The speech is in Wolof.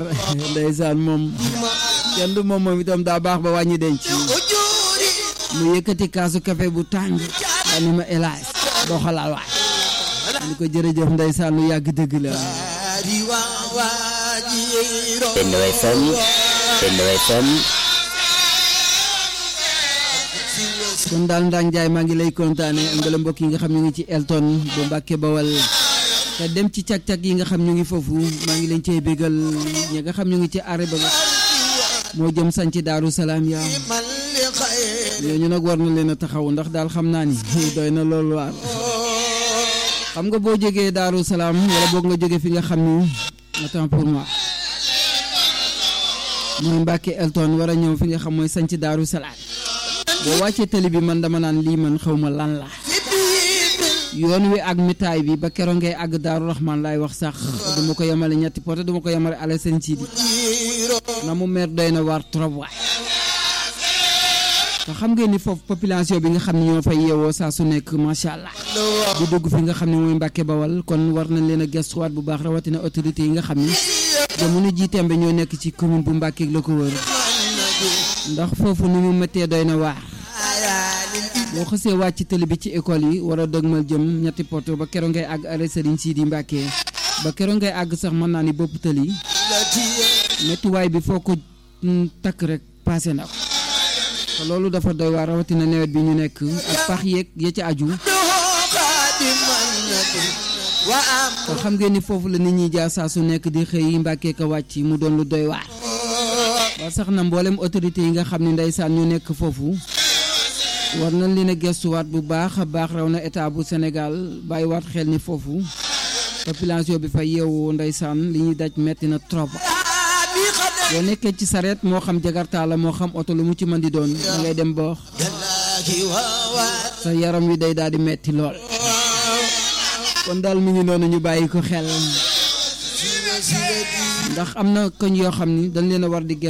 ndeysaan moom kenn du moom moom itam daa baax ba wàññi denc mu yëkkati kaasu café bu tàng daa ni ma hélas doo xalaal waay ni ko jërëjëf ndeysaan lu yàgg dëgg la Benno FM Benno FM kon daal Ndang Njaay maa ngi lay kontaane am nga mbokk yi nga xam ñu ngi ci Elton bu Mbàkke Bawal te dem ci cag-cag yi nga xam ñu ngi foofu maa ngi leen cey bégal ñi nga xam ñu ngi ci arrêt ba moo jëm sañ ci Daaru Salaam yaa ñooñu nag war na leen a taxaw ndax daal xam naa ni doy na loolu waar xam nga boo jógee Daaru Salaam wala boog nga jóge fi nga xam ni attends pour moi mooy Mbàkke Elton war a ñëw fi nga xam mooy sañ ci Daaru Salaam boo wàccee tali bi man dama naan lii man xaw ma lan la yoon wi ak mitaay bi ba keroog ngay àgg Daaru Rahman laay wax sax duma ko yemale ñetti pote duma ko yemale ale seen siidi na mu meer doy na waar trop waay te xam ngeen ni foofu population bi nga xam ne ñoo fay yeewoo saa su nekk macha allah di dugg fi nga xam ne mooy Mbàkke Bawal kon war nañ leen a gestuwaat bu baax rawatina autorité yi nga xam ni jamono ji tembe ñoo nekk ci commune bu Mbàkke la ko wër ndax foofu ni mu méttee doy na waar boo xësee wàcc télé bi ci école yi war a dëgmal jëm ñetti poto ba keroog ngay àgg arrêt Serigne Sidi Mbàkke ba keroog ngay àgg sax mën naa ni bopp tëli méttiwaay bi foo ko takk rek passé na ko te loolu dafa doy waar rawatina nawet bi ñu nekk ak pax yeeg ya ci aju te xam ngeen ni foofu la nit ñi jaar saa su nekk di xëy Mbàkke ka wàcc mu doon lu doy waar ba sax na mboolem autorité yi nga xam ne ndeysaan ñu nekk foofu war nañ leen a gestuwaat bu baax a baax raw na état bu Sénégal bàyyiwaat xel ni foofu population bi fa yeewu ndeysaan li ñuy daj metti na trop boo nekkee ci sareet moo xam jagartaa la moo xam oto lu mu ci mën di doon da ngay dem ba sa yaram wi day daal di metti lool kon daal mi ngi noonu ñu bàyyi ko xel ndax am na koñ yoo xam ni dañ leen a war di